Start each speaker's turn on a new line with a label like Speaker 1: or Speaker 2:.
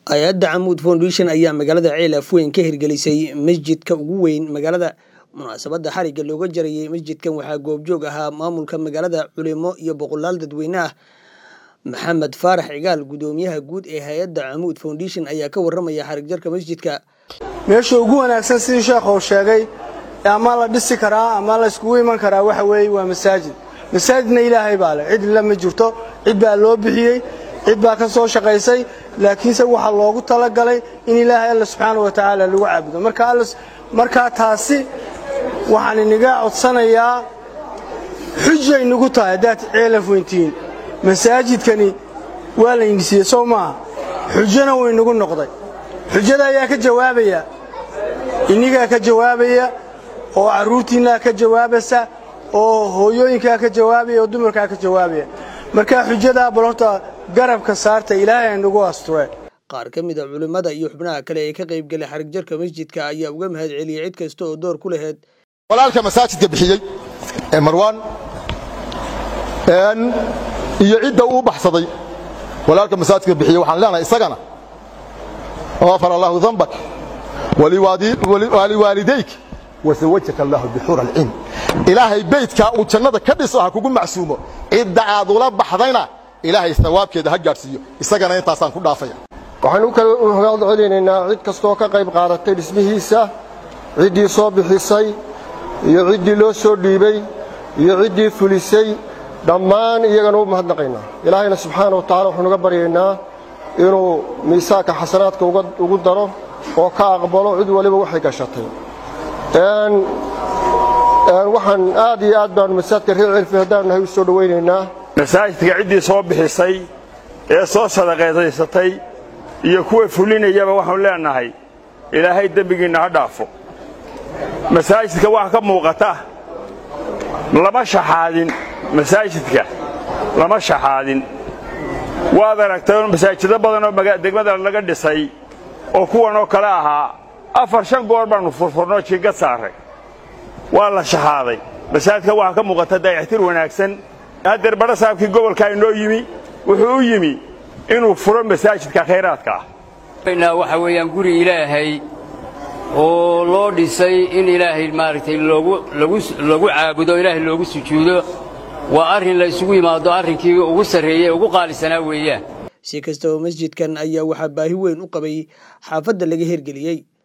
Speaker 1: hay-adda camuud foundation ayaa magaalada ceel afweyn ka hirgelisay masjidka ugu weyn magaalada munaasabadda xarigga looga jarayay masjidkan waxaa goobjoog ahaa maamulka magaalada culimo iyo boqolaal dadweyne ah maxamed faarax cigaal gudoomiyaha guud ee hay-adda camuud foundation ayaa ka waramaya xarig jarka masjidka
Speaker 2: meesha ugu wanaagsan sidii sheekhu sheegay ama la dhisi karaa ama la iskugu iman karaa waxa weeye waa masaajid masaajidna ilaahay baa leh cid la ma jirto cid baa loo bixiyey cid baa ka soo shaqaysay laakiinse waxaa loogu talagalay in ilaahay alla subxaana wa tacaala lagu caabudo markaa taasi waxaan iniga codsanayaa xujay nagu tahay haddaad ceelaf weyntihiin masaajidkani waa la ingisiiyey soo maaha xujona waynagu noqday xujada ayaa ka jawaabaya inigaa ka jawaabaya oo carruurtiinnaa ka jawaabaysa oo hooyooyinkaa ka jawaabaya oo dumarkaa ka jawaabaya markaa xujadaa bal horta garabka saarta ilaahay aynagu asture
Speaker 1: qaar ka mid a culimmada iyo xubnaha kale ee ka qaybgelay xarig jarka masjidka ayaa uga mahad celiyey cid kasta oo door ku laheyd
Speaker 3: walaalka masaajidka bixiyey ee marwaan iyo cidda uu baxsaday walaalka masaajidka bixiyey waxaan leenahay isagana غفر الله ذنبك ولوالديك وزوجك الله بحور العين إلهي بيتك وجنة كدسها كوغو معسومه عيد عاد ولا بخدينا إلهي ثوابkeeda ha gaarsiiyo isagana intaasaan ku dhaafaya
Speaker 4: waxaan u kala mahad celinaynaa cid kastoo ka qayb qaadatay dhismihiisa ciddii soo bixisay iyo ciddii loo soo dhiibay iyo ciddii fulisay dhammaan iyagana u mahadnaqaynaa ilaahayna subxaana wa tacala waxaan uga baryaynaa inuu miisaanka xasanaadka ugu daro oo ka aqbalo cid waliba waxay gashatay waxaan aad iyo aad baanu masaajidka reer celfi haddaanu nahay u soo dhowaynaynaa
Speaker 5: masaajidka ciddii soo bixisay ee soo sadaqaydaysatay iyo kuwa fulinayaba waxaanu leenahay ilaahay dembigiinna ha dhaafo masaajidka waxa ka muuqata lama shaxaadin masaajidka lama shaxaadin waad aragtay masaajido badan oo degmada laga dhisay oo kuwan oo kale ahaa afar shan goor baannu furfurnoo jiingad saaray waa la shaxaaday masaajidka waxaa ka muuqata dayactir wanaagsan haddeer badha saabkii gobolkaa inoo yimi wuxuu u yimi inuu furo masaajidka khayraadka ah
Speaker 6: waxa weeyaan guri ilaahay oo loo dhisay in ilaahay maaragtay lagu caabudo ilaahay loogu sujuudo waa arrin la isugu yimaado arrinkii ugu sarreeyey ugu qaalisanaa weeyaan
Speaker 1: si kastaba masjidkan ayaa waxaa baahi weyn u qabay xaafadda laga hirgeliyey